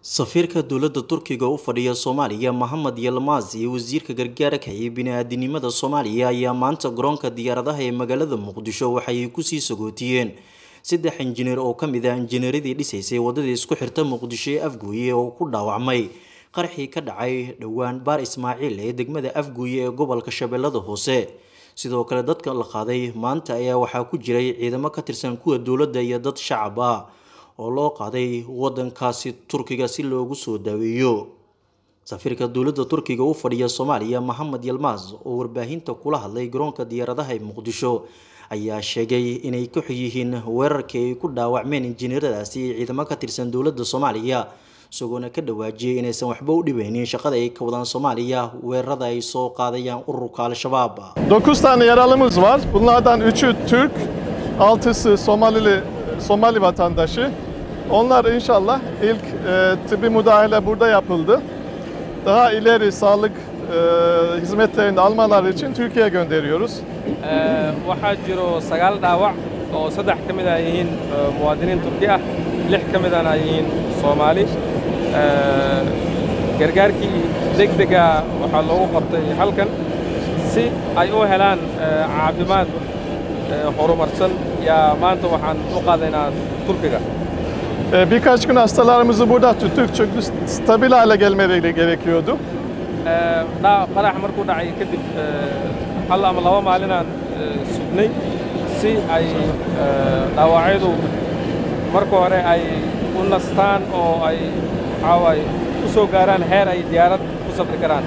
safiirka dowladda turkiga u fadhiya soomaaliya mohamed yilmaz iyo wasiirka gargaarka iyo bini-aadinimada soomaaliya ayaa maanta garoonka diyaaradaha ee magaalada muqdisho waxay kusii sagootiyeen saddex injineer oo kamid ah injineeradii dhisaysay wadadii isku xirta muqdisho ee afgooye oo ku dhaawacmay qarxii ka dhacay dhowaan baar ismaaciil ee degmada afgooye ee gobolka shabeellada hoose sidoo kale dadka la qaaday maanta ayaa waxaa ku jiray ciidamo ka tirsan kuwa dowladda iyo dad shacab ah oo loo qaaday wadankaasi turkiga si loogu soo daaweeyo safiirka dowladda turkiga u fadhiya soomaaliya mohamed yilmaz oo warbaahinta kula hadlay garoonka diyaaradaha ee muqdisho ayaa sheegay inay ka xog yihiin weerarkii ay ku dhaawacmeen injineeradaasi ee ciidamo ka tirsan dowladda soomaaliya isagoona ka dhawaajiyay inaysan waxba u dhibeynin shaqada ay ka wadaan soomaaliya weerarada ay soo qaadayaan ururka al-shabaab 9 tane yaralımız var. Bunlardan 3'ü Türk, 6'sı Somalili Somali vatandaşı. Onlar inşallah ilk e, tıbbi müdahale burada yapıldı. Daha ileri sağlık e, hizmetlerini almaları için Türkiye'ye gönderiyoruz. Ee, waxaa jiro sagaal dhaawac oo saddex ka mid ah yihiin ee, muwaadiniin turki ah lix ka midana ay yihiin soomaali Ee, gargaarkii degdega waxaa loogu qabtay halkan si ay u helaan ee, caafimaad ee, horumarsan yaa maanta waxaan u qaadaynaa turkiga E, birkaç gün hastalarımızı burada tuttuk çünkü stabil hale gelmeleri gerekiyordu. Ee, dhaa- qarax markuu dhacay kadib ee, hal ama laba maalinaan ee, sugnay si ay ee, dhaawacyadu marka hore ay u nastaan oo ay waxaa waaye u soo gaaraan heer ay diyaarad ku safri karaan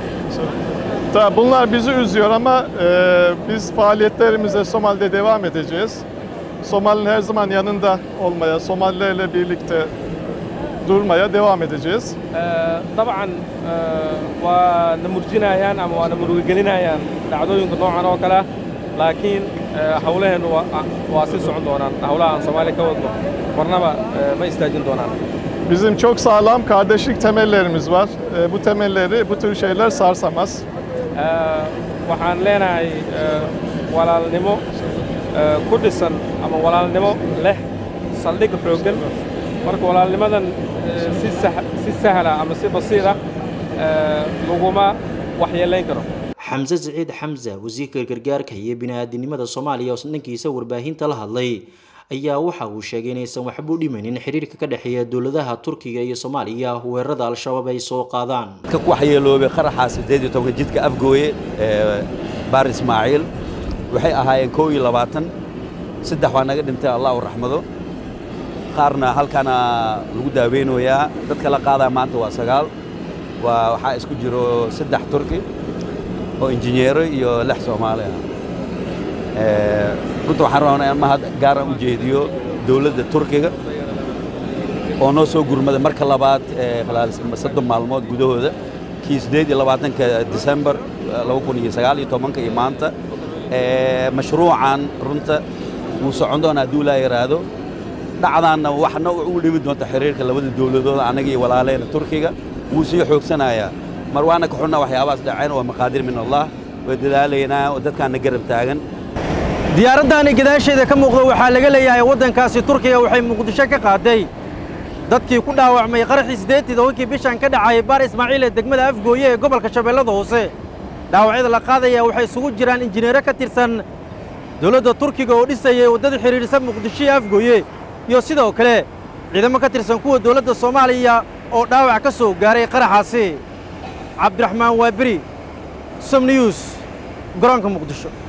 Tabii bunlar bizi üzüyor ama e, biz faaliyetlerimize Somali'de devam edeceğiz. Somali'nin her zaman yanında olmaya, Somalilerle birlikte durmaya devam edeceğiz. Ee, dabcan ee, waa na murjinayaan ama waa na murugigelinayaan dhacdooyinka noocan oo kale ah laakiin ee, hawlaheennu waa waa sii socon doonaan hawlaha aan soomaaliya ka wadno marnaba ee, ma istaajin doonaan Bizim çok sağlam kardeşlik temellerimiz var. E, bu temelleri bu tür şeyler sarsamaz. Ee, waxaan leenahay ee, walaalnimo ee, ku dhisan ama walaalnimo leh saldhig xooggan marka walaalnimadan ee, si sah- si sahla ama si basiira ee, laguma waxyeelayn karo xamse siciid xamse wasiirka gargaarka iyo bini-aadinimada soomaaliya oo dhankiisa warbaahinta la hadlay ayaa waxa uu sheegay inaysan waxba u dhimaynin xiriirka ka dhexeeya dowladaha turkiga iyo soomaaliya weerarada al-shabaab ay soo qaadaan ka ku waxyeeloobay qaraxa siddeed iyo tobanka jidka afgooye ee baar ismaaciil waxay ahaayeen kow iyo labaatan saddex waa naga dhintay allah u raxmado qaarna halkaana lagu daaweynayaa dadka la qaadaa maanta waa sagaal waa waxaa isku jiro saddex turki oo injineero iyo lix soomaali ah Ee, runta waxaan rabnaa in mahad gaara u jeediyo dowladda turkiga oo noo soo gurmada marka labaad ee khalaal soddon maalmood gudahooda kii siddeed iyo labaatanka disembar laba kun iyo sagaal iyo tobanka iyo maanta Ee, mashruucan runta wuu socon doonaa hadduu laa yaraado dhacdaanna waxna u dhimi doonta xiriirka labada dowladood annaga iyo walaaleena turkiga wuu sii xoogsanayaa mar waana ka xunnaa waxyaabahaas dhaceen waa maqaadir min allah waa dadaalaynaa oo dadkaana garab taagan diyaaraddaani gadaasheeda ka muuqda waxaa laga leeyahay waddankaasi turkiga waxay muqdisho ka qaaday dadkii ku dhaawacmay qaraxii siddeetii tobankii bishan ka dhacay baar ismaaciil ee degmada afgooye ee gobolka shabeellada hoose dhaawacyada la qaadaya waxay isugu jiraan injineero ka tirsan dowladda turkiga oo dhisayay waddada xidhiidhisa muqdisho iyo afgooye iyo sidoo kale ciidamo ka tirsan kuwa dowladda soomaaliya oo dhaawac ka soo gaaray qaraxaasi cabdiraxmaan waaberi som news garoonka muqdisho